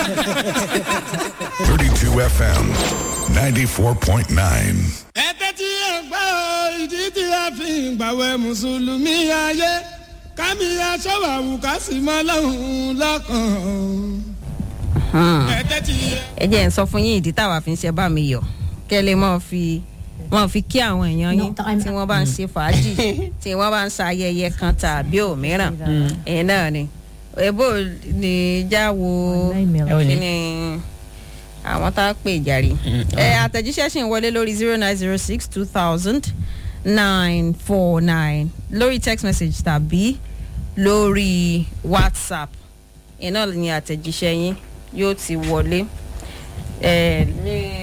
32 FM 94.9. ẹ̀tẹ́ tí ẹ gbọ́ ìdí tí a fi ń gbàwẹ̀ mùsùlùmí ayé kámi aṣọ́wàwù ká sì mọ́ lọ́hùn lọ́kàn. ẹ̀tẹ́ tí ẹ. ẹ jẹ́ ń sọ fún yín ìdí táwa fi ń ṣe bá mi yọ̀ kẹ́ ẹ lè mọ̀ fi wọ́n fi kí àwọn èèyàn yín tí wọ́n bá ń ṣe fàájì tí wọ́n bá ń ṣe ayẹyẹ kan tàbí òmíràn ẹ̀yìn náà ni ebo ní jáwo kí ni àwọn tá a pè jàre ẹ àtẹ̀jíṣẹ́ sì ń wọlé lórí zero nine zero six two thousand nine four nine lórí text message tàbí lórí whatsapp iná ni àtẹ̀jíṣẹ́ yín yóò ti wọlé ẹ ní